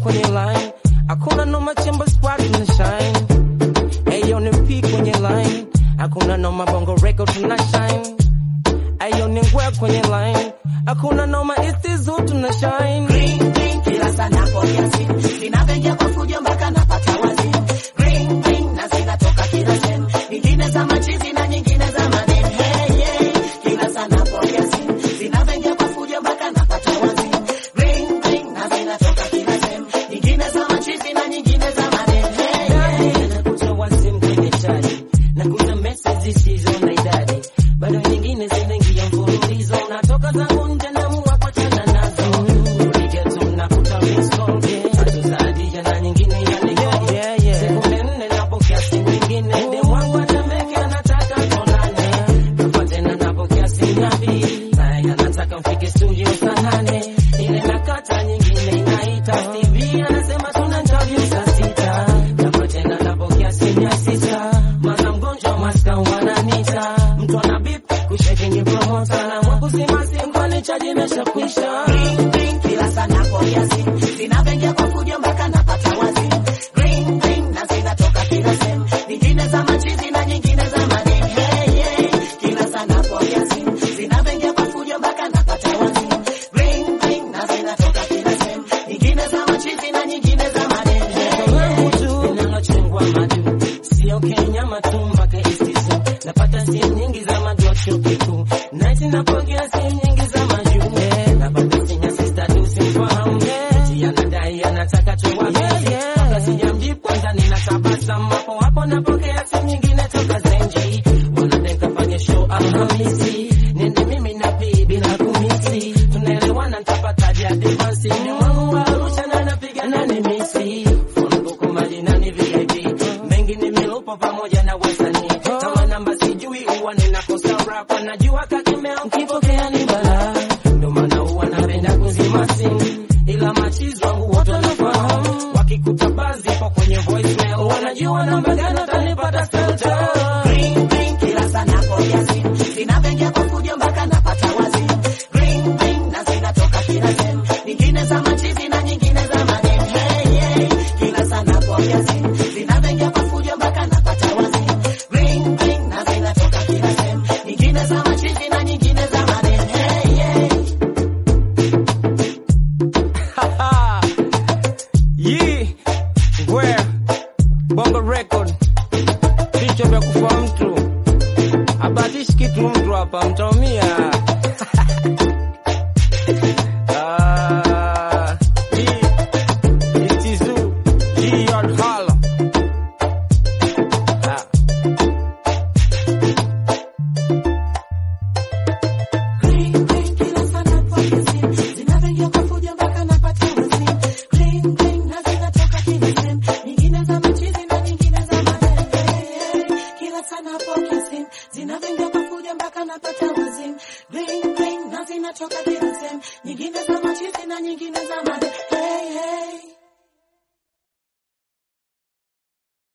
kwenye line, hakuna noma chemba squad tuna shine. Ayo ni P kwenye line, hakuna noma bongo record tuna shine. Ayo ni ngwe kwenye line, hakuna noma istizu tuna shine. Green, green, kila sana pokea simu zinavyoingia kwa fujo mpaka napata wazimu. Green, green, na zinatoka kila sehemu, nyingine za machizi na nyingine za maneno. Hey, hey, kila sana pokea simu zinavyoingia kwa fujo mpaka napata wazimu. Green, green, na zinatoka kila sehemu, nyingine za machizi na nyingine za maneno. Hey, hey. nakutoa simu kwenye chaji nakuta message zisizo na idadi bado nyingine zinaingia mfululizo natoka zangu nje naamua kuachana nazo Kupiga tu nakuta missed call hatuzadisha na nyingine ya Yeah, yeah, yeah. sekunde nne napokea simu nyingine demu wangu atemeke anataka tuonane kafa tena napokea simu ya pili naye anataka mfike studio saa nane ile nakata nyingine inaita TV anasema tuna interview saa sita kafa tena napokea simu ya sita maana mgonjwa maska wananita mtu ana bip kusheki ni promota na mwakuzima simu kwani chaji imeshakwisha Green, green, kila sana pokea simu zinavyoingia kwa fujo mpaka napata wazimu. Green, green, na zinatoka kila sehemu, nyingine za machizi na nyingine za maneno. Hey, hey, kila sana pokea simu zinavyoingia kwa fujo mpaka napata wazimu. Green, green, na zinatoka kila sehemu, nyingine za machizi na nyingine za maneno. Hey, langu tu linalochungwa madu sio Kenya matumba kaistizo napata simu nyingi za madu wa chuo kikuu naiti napokea simu nyingi za majuu Eh, napata simu ya sister tu simfahamu eti anadai anataka tu wapenzi Yeah. kabla sijamjibu kwanza ninatabasamu hapo hapo napokea simu nyingine toka Zenji wanadeka fanye show Alhamisi nende mimi na pii bila kumisi tunaelewana nitapataje advance ni wangu wa Arusha na napiga nani misi phone book majina ni VIP mengi ni milupo pamoja na wasanii kama namba sijui huwa ninakosa rap najua kakimeo mkipokea ni balaa ndio maana huwa napenda kuzima simu ila machizi wangu wote wanafahamu wakikuta bazi ipo kwenye voicemail wanajua namba gani utanipata filter Green, green, kila sana pokea simu zinavyoingia kwa fujo mpaka napata wazimu. Green, green, na zinatoka kila sehemu, nyingine za machizi na nyingine za maneno. Hey, hey, kila sana pokea simu zinavyoingia kwa fujo mpaka napata wazimu. Green, green, na zinatoka kila sehemu, nyingine za machizi na nyingine za maneno. Hey, hey. Yee, ngwe bongo record, vichwa vya kufa mtu, abatishi kitu mtu hapa, mtaumia. Ah, hii, it is you, hii yard hala. Ah. Green, green, kila sana pokea simu zinavyoingia kwa fujo mpaka napata wazimu. Green, green, na zinatoka kila sehemu, nyingine za machizi na nyingine za maneno. Hey, hey, kila sana pokea simu zinavyoingia kwa fujo mpaka napata wazimu. Green, green, na zinatoka kila